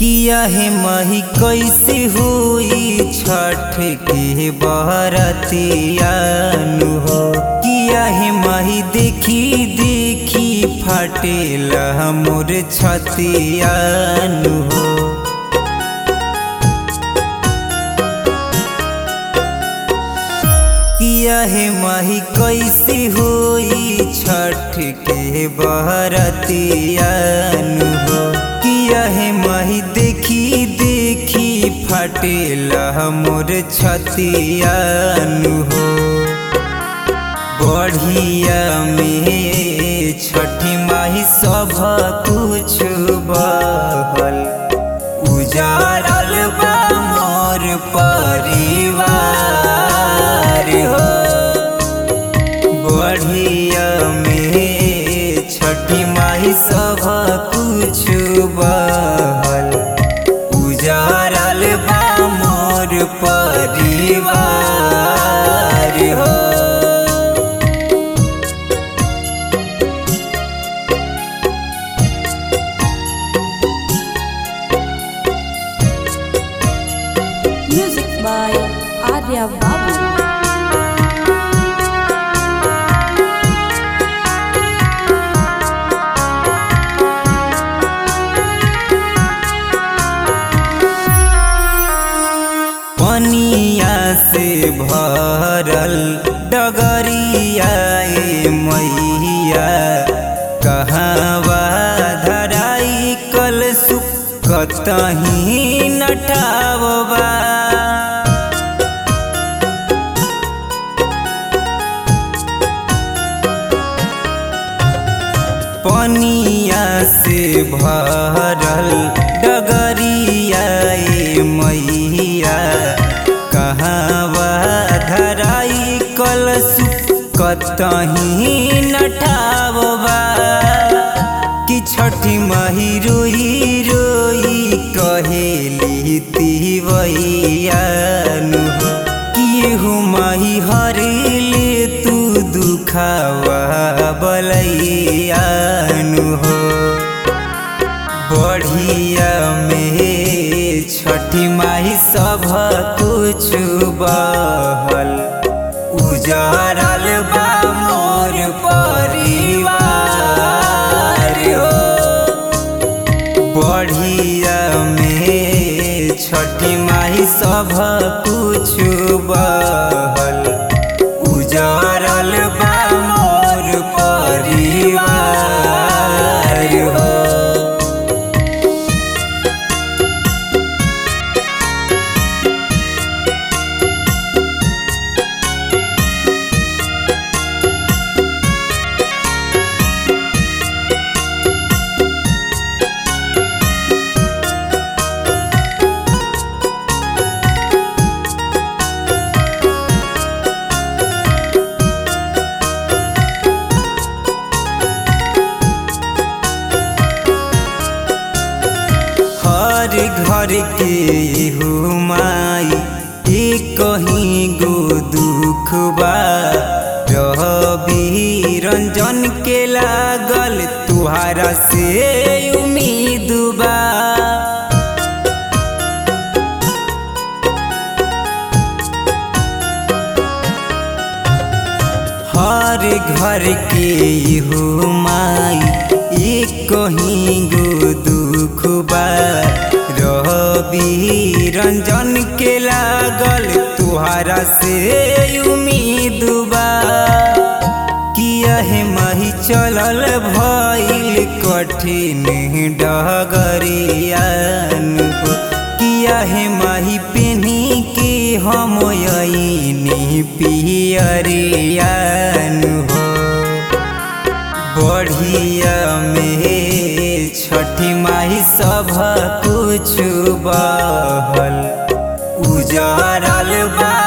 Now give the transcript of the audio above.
किया है माही कैसे हुई छठ के बरतियानु हो किया है माही देखी देखी फाटेला मोर छतियानु हो किया है माही कैसे हुई छठ के बरतियानु हो किया है माही देखी देखी फटेला मोर छतियानु हो बढ़िया में छठी माही सब कुछ बहल उजारल बा मोर परिवार हो बढ़िया में छठी माही सब कुछ बहल उजारल बा मोर परिवार हो Music by Arya Babu. पनिया से भरल डगरिया ए मैया कहवा धराई कल सुकतही नटावबा पनिया से भरल डगरिया ए मैया कहवा धराई कल कतही नठावबा कि छठी माही रोई रोई कहेली तिवैयानु हो कि हो माही हरेले तू दुखावा बलैयानु हो बढ़िया में छठी माही सब कुछ बहल उजारल बा मोर परिवार हो बढ़िया में छठी माही सब कुछ बहल उजारल बा मोर परिवार हो हर घर के हो माई एक कहीं गो दुख बा रवि रंजन के लागल तुहारा से उम्मीद बा हर घर के हो माई एक कहीं गो दुख बा रवि रंजन के लागल तुहारा से उम्मीद बा किया है माही चलल भइल कठिन डगरियान हो किया है माही पेनी के हम अइनी पियरियान हो बढ़िया में छठी माही सब कुछ बहल उजारल बा